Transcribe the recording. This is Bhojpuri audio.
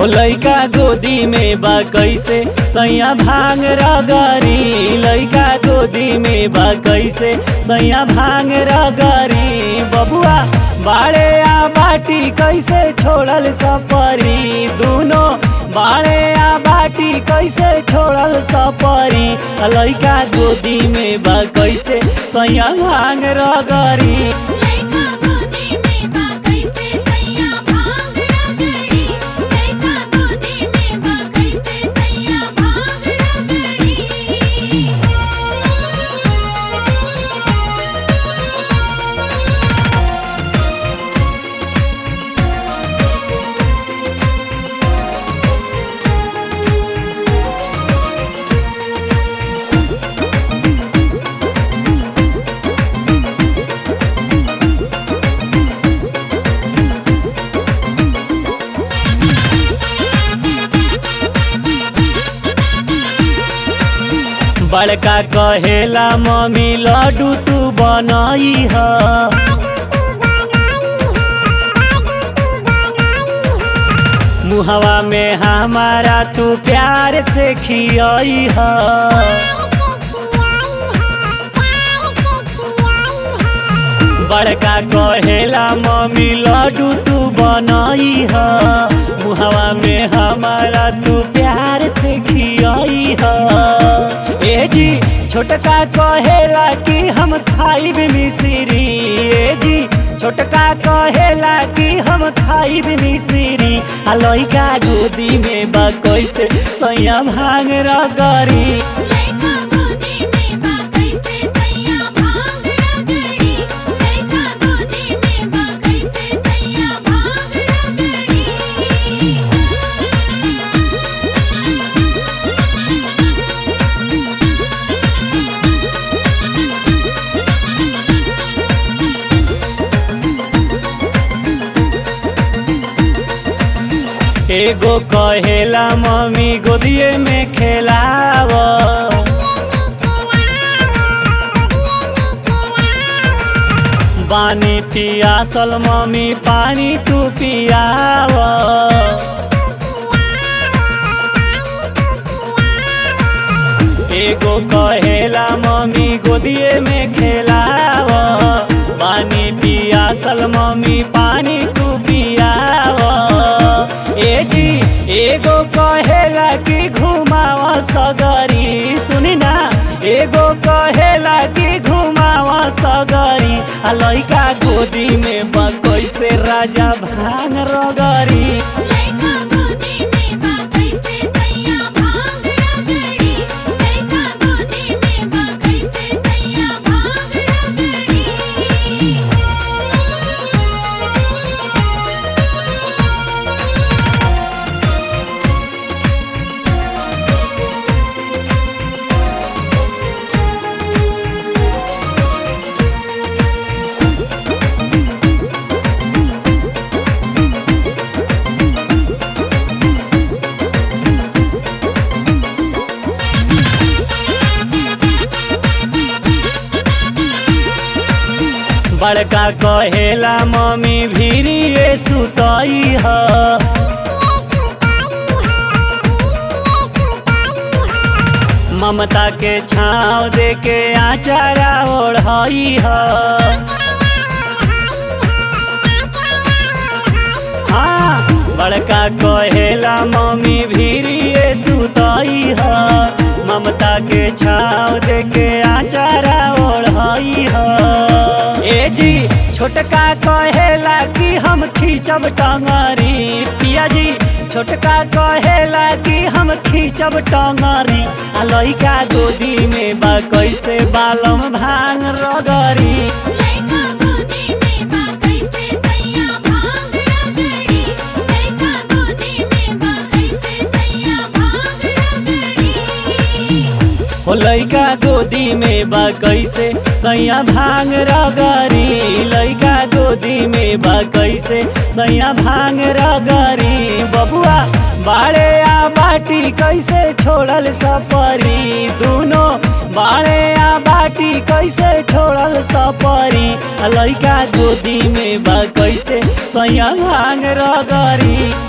हो लइका गोदी में बा कैसे सैया भांग रगरी लइका गोदी में बा कैसे सैया भांग रगरी बबुआ बाड़े आ बाटी कैसे छोड़ल सफरी दोनों बाड़े आ बाटी कैसे छोड़ल सफरी लइका गोदी में बा कैसे सैया भांग रगरी लइका गोदी में बा कैसे सैया भांग रगड़ी लइका गोदी में बा कैसे सैया भांग रगड़ी बड़का कहेला मम्मी लड्डू तू बनई ह मुहवा में हमारा तू प्यार से खियई ह बड़का कहेला मम्मी लड्डू तू बनई ह मुहवा में हमारा तू प्यार से खियई ह ए जी छोटका कहेला कि हम खाइब मिश्री ए जी छोटका कहेला कि हम खाइब मिश्री आ लइका गोदी में बा कैसे सैया भांग रगरी लइका गोदी में बा कैसे सैया भांग रगड़ी लइका गोदी में बा कैसे सैया भांग रगड़ी एगो कहेला मम्मी गोदिए में खेलाव बानी पियासल मम्मी पानी तू पियाव एगो कहेला मम्मी गोदिए में खेलाव पानी पियासल मम्मी पानी तू पियाव ए जी एगो कहेला कि घुमाव सगरी सुनी ना एगो कहेला कि घुमाव सगरी आ लइका गोदी में बा कैसे राजा भांग रगरी लइका गोदी में बा कैसे सैया भांग रगड़ी लइका गोदी में बा कैसे सैया भांग रगड़ी बड़का कहेला मम्मी भीरी ये सुतई ह ममता के छाँव दे के आचारा ओढ़ई ह हाँ बड़का कहेला मम्मी भीरी ये सुतई ह ममता के छाँव दे के आचारा ओढ़ई ह ए जी छोटका कहेला कि हम खींचब टंगरी पिया जी छोटका कहेला कि हम खींचब टंगरी आ लइका गोदी में बा कैसे बालम भांग रगरी लइका गोदी में बा कैसे सैया भांग रगड़ी लइका गोदी में बा कैसे सैया भांग रगड़ी हो लइका गोदी में बा कैसे सैया भांग रगरी लइका गोदी में बा कैसे सैया भांग रगरी बबुआ बाड़े आ बाटी कैसे छोड़ल सफरी दोनों बाड़े आ बाटी कैसे छोड़ल सफरी आ लइका गोदी में बा कैसे सैया भांग रगरी